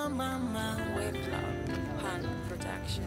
Wave Club Hand Production.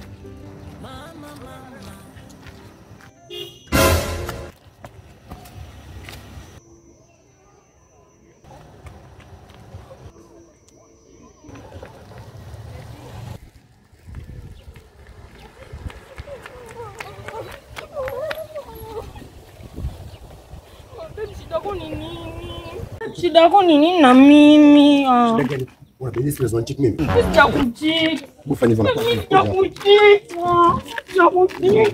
Shida yako ni nini? Shida yako ni nini na mimi? Ah, Unabidi stress unacheki mimi. Sijakucheat. Ufanye hivyo Mimi na sijakucheat. Ah, Sijakucheat.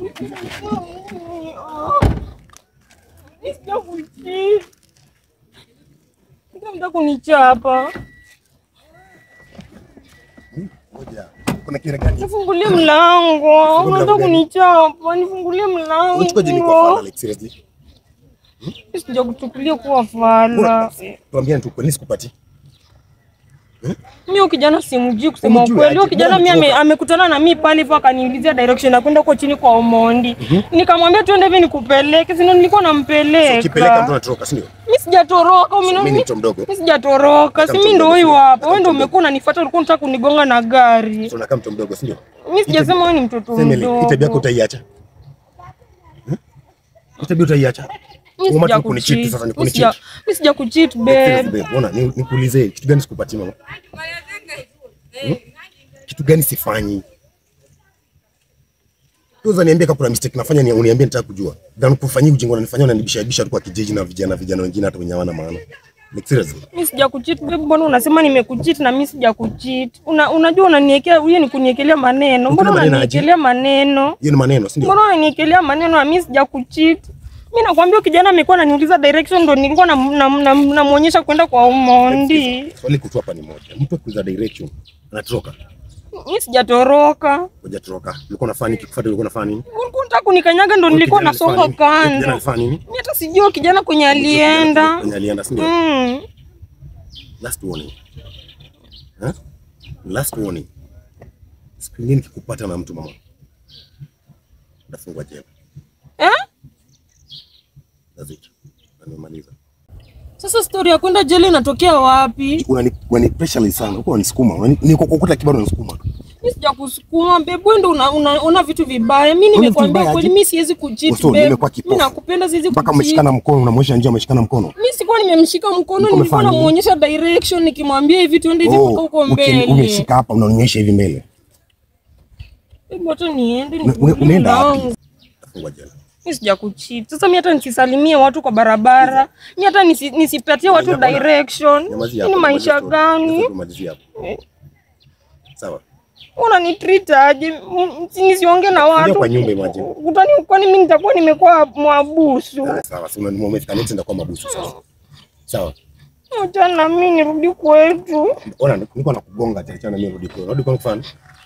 Ah, mimi sijakucheat. Unataka kunichapa? Ngoja. Kuna kile gani? Nifungulie mlango. Unataka kunichapa? Nifungulie mlango. Unachukua jini kwa fala like seriously. Mimi sijakuchukulia kuwa fala. Tuambie tu kweli sikupati. Mimi huyo kijana simjui kusema Humjui ukweli. aje? Huyo kijana Mbona mimi ame- umetoka? amekutana na mimi pale hivyo akaniulizia direction ya kwenda huko chini kwa Omondi. Nikamwambia twende hivi nikupeleke. Sino nilikuwa nampeleka. Ukipeleka mtu anatoroka, si ndio? Mimi sijatoroka. Mimi Mimi ni mtu mdogo. Mimi sijatoroka. Si Kama mimi mtu ndio mdogo, huyu sio? hapa. Kama Wewe ndio mtu umekuwa unanifuata ulikuwa unataka kunigonga na gari. Tunakaa mtu mdogo, si ndio? Mimi sijasema wewe ni mtoto Sema ile tabia yako mdogo. utaiacha. Hmm? Hii tabia utaiacha. Mimi Umati sija kunicheat kucheat. sasa, ni Mimi sija- kunicheat. mimi sija kucheat Seriously, babe. babe, Ona, ni- nikuulize kitu gani sikupati mama? Hmm? Kitu gani sifanyi? Tuza niambie kama kuna mistake nafanya ni uniambie nitaka kujua. Than kufanyia ujinga unanifanyia unanibisha bisha tu kwa kijiji na vijana vijana wengine hata wenye hawana maana. Like seriously. Mimi sija kucheat babe, mbona unasema nimekucheat na mimi sija kucheat? Una, unajua unaniwekea hiyo ni kuniekelea maneno. Mbona Unaniekelea maneno aje? unaniekelea maneno? Hiyo ni maneno, si ndio? Mbona unaniekelea maneno na mimi sija kucheat? Mimi nakwambia kijana amekuwa ananiuliza direction ndo nilikuwa namuonyesha na, na, namuonyesha kwenda kwa Omondi. Swali kutu hapa ni moja. Mtu akuuliza direction anatoroka. Mimi sijatoroka. Ngoja toroka. Ulikuwa unafanya nini? Kifuata ulikuwa unafanya nini? Ulikuwa unataka kunikanyaga ndo Huyo nilikuwa kijana nasonga alifanya nini? Huyo Kijana kando. alifanya nini? Mimi hata sijui kijana kwenye alienda. Kwenye alienda, si ndio? Mm. Last warning. Huh? Last warning. Siku nyingine nikikupata na mtu mama. Utafungwa jela. Eh? That's it. Na nimemaliza. Sasa story ya kwenda jela inatokea wapi? Unani unani pressure sana. Uko unanisukuma. Unani niko kokuta kibado unanisukuma. Mimi sijakusukuma babe, wewe ndio una, una, una vitu vibaya. Mimi vitu nimekwambia vibaya kweli, aje? mimi siwezi kucheat Uso babe. nimekuwa kipofu. Mimi nakupenda, siwezi Mpaka kucheat. umeshikana mkono unamwonyesha njia umeshikana mkono. Mimi sikuwa nimemshika mkono, Ulikuwa nilikuwa umefanya nini? namuonyesha direction nikimwambia hivi tuende hivi mpaka huko uki- mbele. umeshika hapa unanionyesha hivi mbele. Hebu hata niende Una- una- nifungulie Unaenda mlango. wapi? Utafungwa jela. Mimi sijakucheat. Sasa mimi hata nisisalimie watu kwa barabara, mimi hata nisi, nisipatie watu Nyamaza. direction. Nyamazia Hii ni hapo, maisha tumalizie story. gani? Tumalizie hapo. Eh. Sawa. Unanitreat aje? M- si Nisiongee na watu. kwa nyumba imagine. Utani kwani mimi nitakuwa nimekuwa mwabusu? Ah, Sawa. Si unani umefika next ndakuwa mabusu sasa. Sawa. Acha na mimi nirudi kwetu. Ona niko nakugonga acha acha na mimi rudi kwa. Rudi kwa mfano.